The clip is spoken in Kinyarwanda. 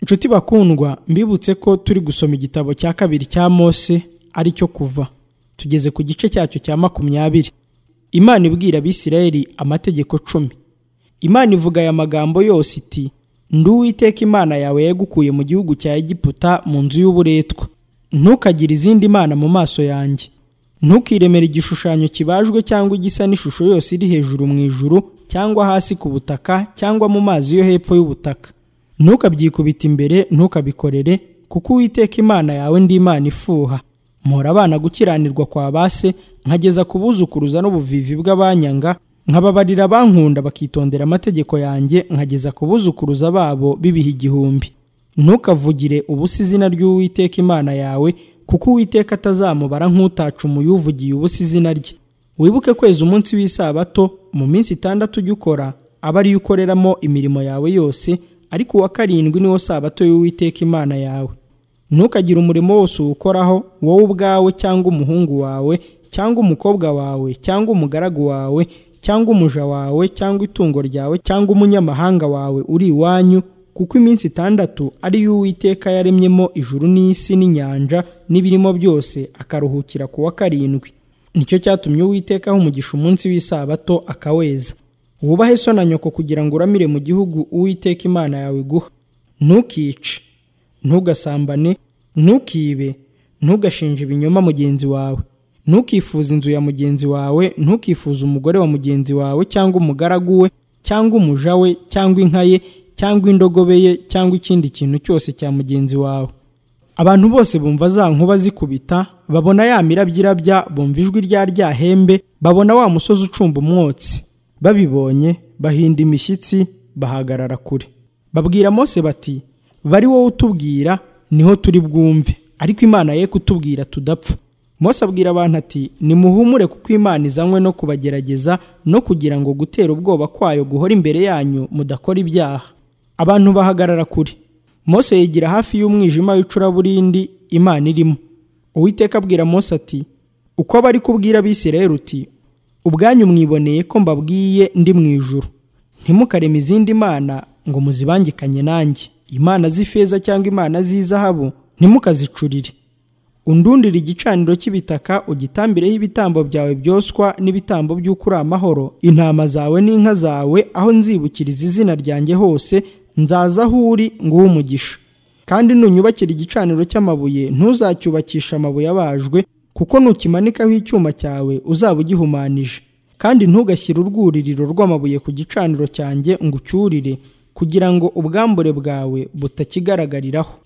inshuti bakundwa mbibutse ko turi gusoma igitabo cya kabiri cya mose ari cyo kuva tugeze ku gice cyacyo cya makumyabiri imana ibwira abisirayeli amategeko cumi imana ivuga aya magambo yose iti nduwiteka imana yawe yagukuye mu gihugu cya egiputa mu nzu y'uburetwa ntukagire izindi mana mu maso yanjye ntukiremere igishushanyo kibajwe cyangwa igisa n'ishusho yose iri hejuru mu ijuru cyangwa hasi ku butaka cyangwa mu mazi yo hepfo y'ubutaka ntukabyikubite imbere ntukabikorere kuko uwiteka imana yawe ndi imana ifuha mpora abana gukiranirwa kwa base nkageza ku buzukuruza n'ubuvivi bw'abanyanga nkababarira abankunda bakitondera amategeko yanjye nkageza ku buzukuruza babo bibiha igihumbi ntukavugire ubusa izina ry'uwiteka imana yawe kuko uwiteka atazamubara nk'utaca umuyuvugiye ubusa izina rye wibuke kweza umunsi w'isabato mu minsi itandatu ujya ukora aba ariyo ukoreramo imirimo yawe yose ariko uwa karindwi niwo sabato y'uwiteka imana yawe ntukagire umurimo wose uwukoraho wowe ubwawe cyangwa umuhungu wawe cyangwa umukobwa wawe cyangwa umugaragu wawe cyangwa umuja wawe cyangwa itungo ryawe cyangwa umunyamahanga wawe uri iwanyu kuko iminsi itandatu ari yo uwiteka yaremyemo ijuru n'isi n'inyanja n'ibirimo byose akaruhukira ku wa karindwi nicyo cyatumye uwiteka aha umugisha umunsi w'isabato akaweza wubahe so na nyoko kugira ngo uramire mu gihugu uwiteka imana yawe iguha ntukice ntugasambane ntukibe ntugashinje ibinyoma mugenzi wawe ntukifuze inzu ya mugenzi wawe ntukifuze umugore wa mugenzi wawe cyangwa umugaragu we cyangwa umuja we cyangwa inka ye cyangwa indogobe ye cyangwa ikindi kintu cyose cya mugenzi wawe abantu bose bumva za nkuba zikubita babona ya mirabyo irabya bumva ijwi rya ryahembe babona wa musozi ucumba umwotsi babibonye bahinda imishyitsi bahagarara kure babwira mose bati bari wowe utubwira niho turi bwumve ariko imana ye kutubwira tudapfa mose abwira abantu ati nimuhumure kuko imana izanywe no kubagerageza no kugira ngo gutera ubwoba kwayo guhora imbere yanyu mudakora ibyaha abantu bahagarara kure mose yigira hafi y'umwijima w'icuraburindi imana irimo uwiteka abwira mose ati uko bari kubwira abisirayeli uti ubwanyu mwiboneye ko mbabwiye ndi mu ijuru ntimukareme izindi mana ngo muzibangikanye nanjye imana z'ifeza cyangwa imana z'izahabu ntimukazicurire undundire igicaniro cy'ibitaka ugitambireho ibitambo byawe byoswa n'ibitambo by'uko uri amahoro intama zawe n'inka zawe aho nzibukiriza izina ryanjye hose nzaza aho uri nguhe umugisha kandi nunyubakira igicaniro cy'amabuye ntuzacyubakishe amabuye abajwe kuko nukimanikaho icyuma cyawe uzaba ugihumanije kandi ntugashyire urwuririro rw'amabuye ku gicaniro cyanjye ngo ucyurire kugira ngo ubwambure bwawe butakigaragariraho